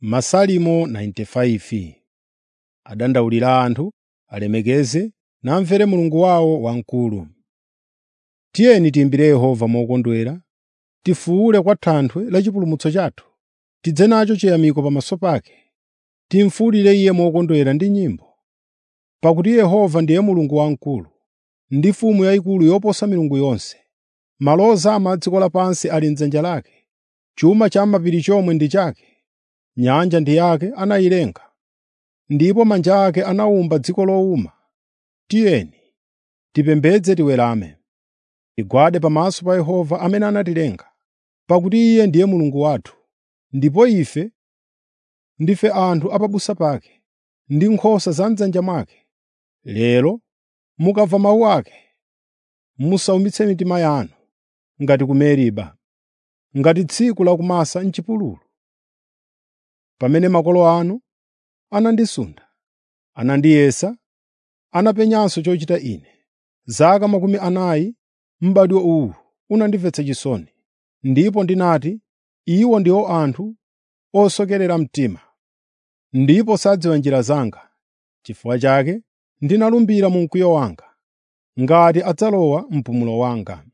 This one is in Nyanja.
Masalimo 95 Adandaulira anthu, alemekeze namvere Mulungu wawo wamkulu. Tiyeni tiyimbire Yehova mokondwera, tifuwule kwa Thanthwe la chipulumutso chathu. Tidze nacho chiyamiko pamaso pake, timufuwulire Iye mokondwera ndi nyimbo. Pakuti Yehova ndiye Mulungu wamkulu, ndi Mfumu yayikulu yoposa milungu yonse. Malo ozama a dziko lapansi ali m'dzanja lake, chuma cha m'mapiri chomwe ndi chake. Nyanja ndi yake anayilenga, ndipo manja ake anawumba dziko lowuma. Tiyeni tipembedze tiwerame, tigwade pamaso pa Yehova amene anatilenga, pakuti Iye ndiye Mulungu wathu, ndipo ife ndife anthu a pabusa pake, ndi nkhosa za m'dzanja mwake. Lero mukamva mawu ake, musawumitse mitima yanu ngati ku Meriba, ngati tsiku la kumasa m'chipululu, pamene makolo anu anandisunda, anandiyesa, anapenyanso chochita Ine. Zaka makumi anayi m'badwo uwu unandimvetsa chisoni, ndipo ndinati, “Iwo ndiwo anthu osokerera mtima, ndipo sadziwa njira zanga.” N'chifukwa chake ndinalumbira mu mkwiyo wanga, ngati adzalowa mpumulo wanga.